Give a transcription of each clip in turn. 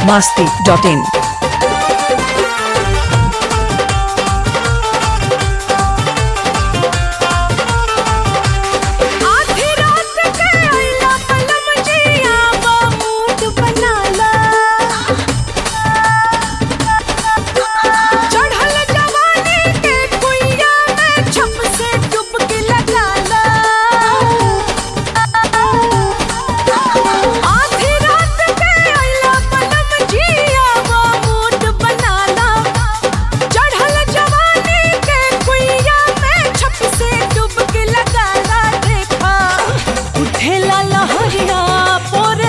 masti.in. आधी रात के आइला पलम जिया बा मूड बनाला चढ़ल जवानी के कुइया में छप से डुबकी लगाला आधी रात के आइला पलम जिया बा मूड बनाला चढ़ल जवानी के कुइया में छप से डुबकी लगाला देखा उठेला लहरिया पोरे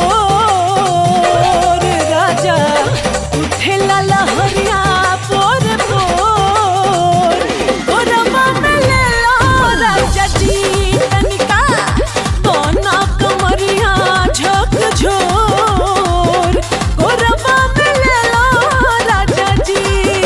पोर राजा उठेला लहरिया पोरे पोर गोरवा में ले लो राजा जी तनिका दोना कमरिया झक झोर गोरवा में ले लो राजा जी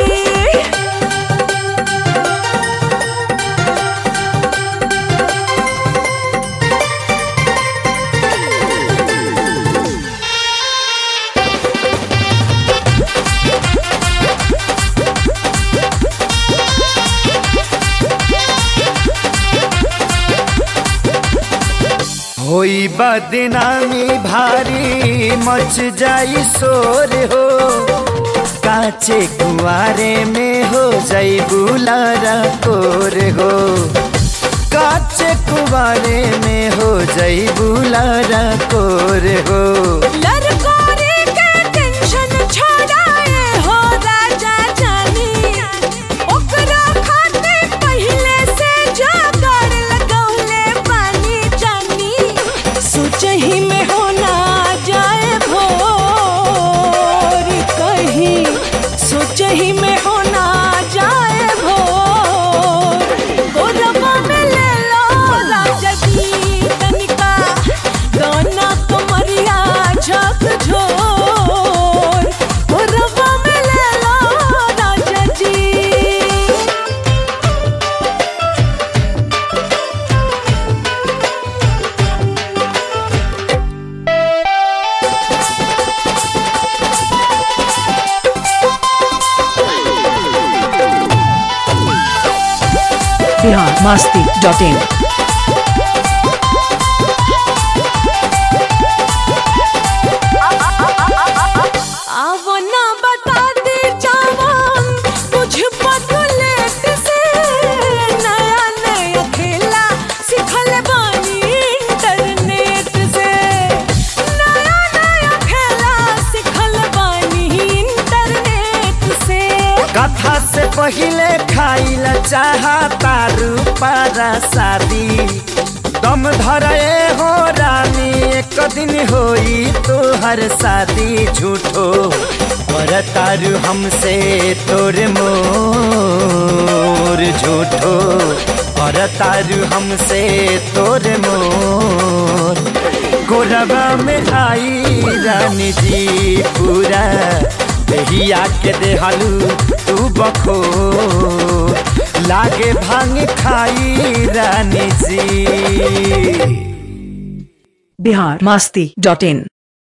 होई बदनामी भारी मच जाई शोर हो काचे कुआरे में हो जाई बुलारा कोर हो काचे कुआरे में हो जाई बुलारा कोर हो लरकोरे के टेंशन छोड़ाए हो राजा जानी ओकरा खाते पहले से जोगाड़ लगौले पानी जानी सोचही में हो ना जाए भोर कहीं सोचही में हो ना जाए भोर गोरवा में ले लो राजा जी तनिका दोना कमरिया झक झोर गोरवा में ले लो राजा जी Bihar masti.in. अब ना बता दे जवान कुछ बदलेट से नया नया खेला सिखल बानी इंटरनेट से नया नया खेला सिखल बानी इंटरनेट से कथा से पहिले खाइल चाहा तारू पारा शादी दम धरे हो रानी एक दिन होई तोहर शादी झूठो और तारू हमसे तोर मोर झूठो और तारू हमसे तोर मोर गोरबा में आई रानी जी पूरा दहिया के देहलू तू बखो लागे भांग खाई रानी जी Bihar masti.in.